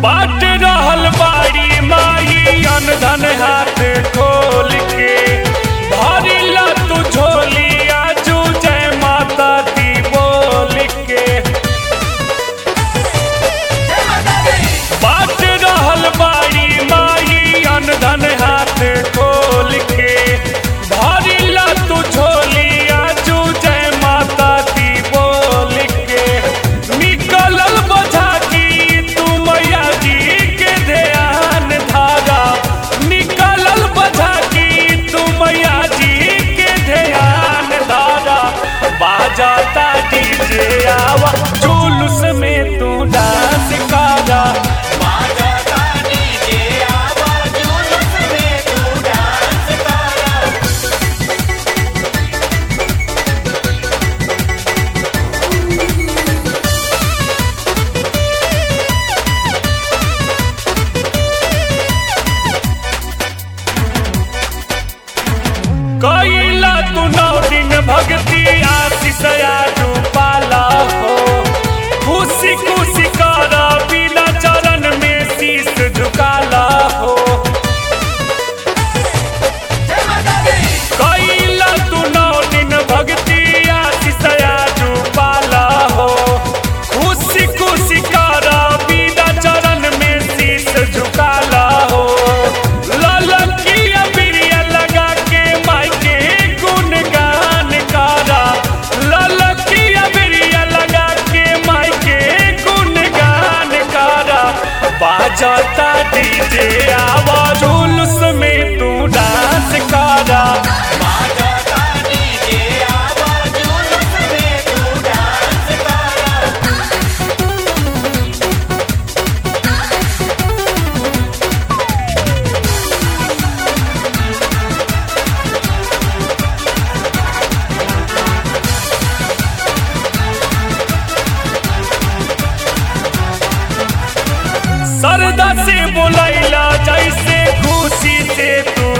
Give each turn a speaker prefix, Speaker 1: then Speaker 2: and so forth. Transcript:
Speaker 1: बाट रहल बाड़ी माई अनधन हाथ खोल के भरिला तू झोली आजू जय माता दी बोल के बाट रहल बाड़ी माई अनधन हाथ खोल के भरिला तू झोली आजू जय माता दी बोल के निकलल बझा की तू मैया जी के ध्यान धारा निकलल बझा की तू मैया जी के ध्यान धारा बाजाता डीजे आवा जुलूस में तू डांस करा कैला तू नौ दिन भक्ति आशीष आजू पाला हो खुशी खुशी कर बिना चरण में शीश झुकाला हो कैला तू नौ दिन भक्ति आशीष आजू पाला हो खुशी खुशी कर बिना चरण में शीश झुकाला हो ललकिया बिरिया लगा के माई के गुणगान करा ललकिया बिरिया लगा के माई के गुणगान करा बाजता डीजे आवाज जुलूस में तू डांस करा सरदा से बोलैला जैसे खुशी से तू